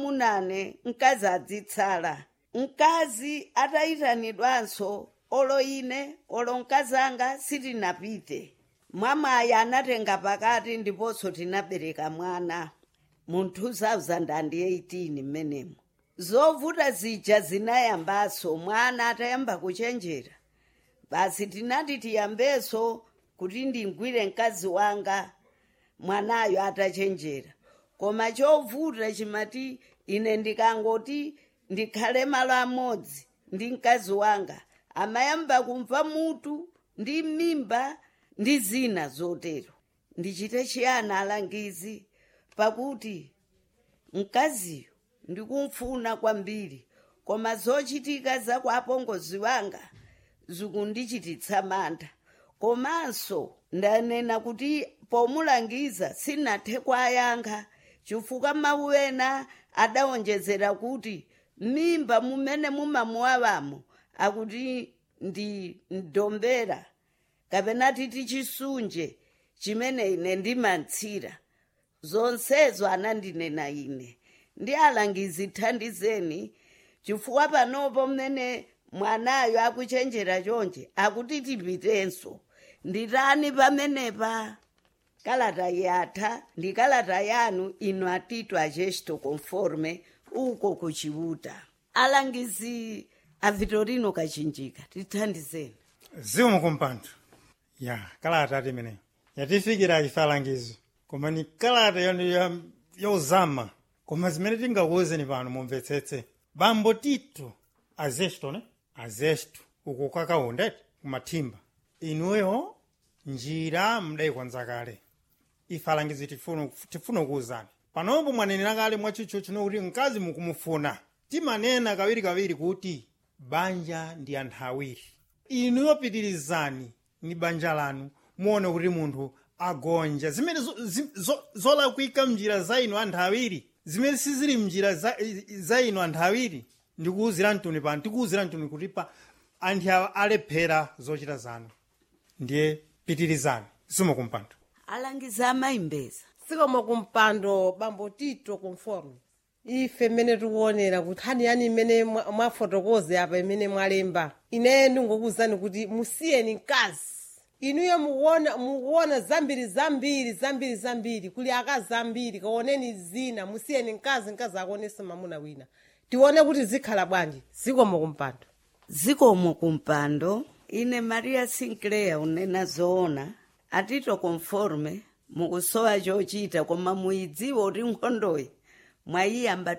munane mkazi adzitsala mkazi atayitanidwanso olo ine olo mkazanga sitinapite mwamaya anatenga pakati ndiponso tinabereka mwana mu 2018 mmenemo zovuta zija zinayambanso mwana atayamba kuchenjera basi tinati tiyambenso kuti ndingwire mkazi wanga mwanayo atachenjera koma chovuta chimati ine ndikangoti ndikhale malo amodzi ndi mkazi wanga amayamba kumva mutu ndi mimba ndi zina zotero ndichite chiyani alangizi pakuti mkaziyo ndikumfuna kwambiri koma zochitika za kwa apongozi wanga zikundichititsa mantha komanso ndanena kuti pomulangiza sinathe kwayankha chifukwa mawu ena adawonjezera kuti mimba mumene mumamuwawamo akuti ndi mdombera kapena titi chisunje chimene ine ndimantsira zonsezo anandinena ine ndi alangizi thandizeni chifukwa panopo mmene mwanayo akuchenjera chonje akuti tipitenso nditani pamenepa kalata yatha ndi kalata yanu ino atito agesto conforme uko kuchiuta alangizi a vitorino kachinjika tithandizeni zimu kumpando ya kalata ati imeneyo yatifikira achifalangizo koma ni kalata yonu ya- yozama koma zimene tingakuwuzeni pano mumvetsetse bambo tito azesto ne azesto uko kakaundete kumathimba inuyo njira mudayikwanza kale ifalangizi tifuna tifuna kuwuzani panopo mwanenera kale mwachicho chino kuti mkazi mukumufuna timanena kawiri kawiri kuti banja ndi anthu awiri inuyo pitirizani ni banja lanu muone kuti munthu agonja zimene zo- zi- zo- zolakwika mnjira za inu anthu awiri zimene sizili mnjira za, za inu anthu awiri ndikuwuzira mtuni pano tikuwuzira mtuni kuti pa anthu awa alephera zochita zanu ndiye pitirizani simukumpando alangizi amayimbeza sikoma kumpando bambo tito conforme ife mmene tikuonera kuti hani yani imene mwa- mwafotokoze apa imene mwalemba ine ndingokuwuzani kuti musiyeni mkazi inuyo mukuona mukuona zambiri zambiri zambiri zambiri kuli akazi ambiri kaoneni zina musiyeni mkazi mkazi akuonese mamuna wina tione kuti zikhala bwanji zikomo kumpando zikomo kumpando ine maria sinclair unena zoona atito conforme mukusowa chochita koma muyidziwa kuti nkhondoyi mwayiyamba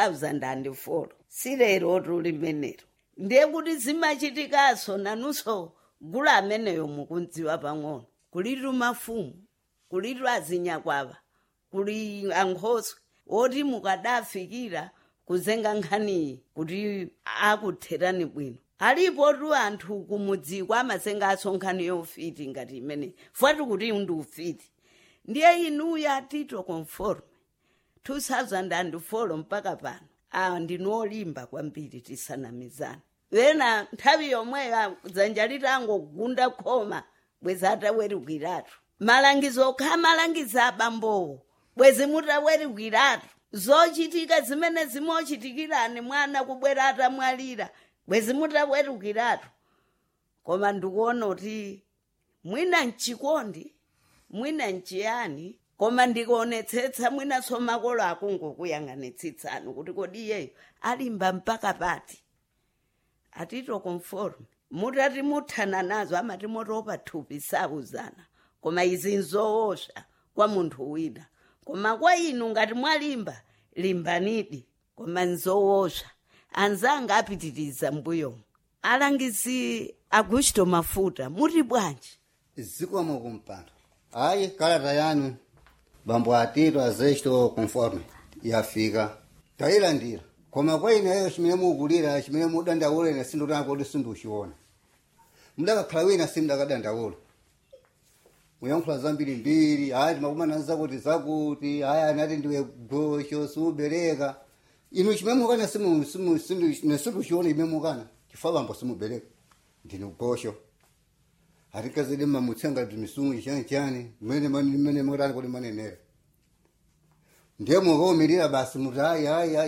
2004 silero tuli menero ndiye kuti zimachitikanso nanunso gulu ameneyo mukundziwa pang'ono kulitu mafumu kulitu azinyakwava kuli ankhoswe oti mukadafikira kuzenga nkhaniyi kuti akutherani bwino alipo tu anthu kumudziko amazenganso nkhani yofiti ngati imene fuati kuti ndi ufiti ndiye inuyo atito conforme 2004 mpaka pano a ndinolimba kwambiri tisanamizana wena nthawi yomweyo dzanja litangogunda khoma bwezi atawerukiratu malangizo okha malangizo abambowo bwezi mutawerukiratu zochitika zimene zimochitikirani mwana kubwera atamwalira bwezi mutawerukiratu koma ndikuona kuti mwina mchikondi mwina mchiyani koma ndikuonetsetsa mwinanso makolo akungokuyang'anitsitsani kuti kodi iyeyo alimba mpaka pati atito conforme mutati muthana nazo amati motopa thupi sauzana koma izi nzoosha kwa munthu wina koma kwa inu ngati mwalimba limbanidi koma nzoosha anzanga apitiriza mbuyomu alangizi agusto mafuta muti bwanji zikomo kumpando hayi kalata yanu bambo atito azesto conforme yafika tayilandira koma kwa ineyo chimene mukulira chimene mudandaula ine sindotana kuti sinduchiona mudakakhala wina simudakadandaula muyankhula zambiri mbiri hayi timakumana zakuti zakuti hayi anati ndiwe gosho simubereka inu chimene mukana nesinduchiona imene mukana chifukwa bambo simubereka ndini gosho hatikazidi mamutsenga timisungu chani chani mene mene mene mutani kuti manenera ndiye mukaomirira basi muti hayi hayi hayi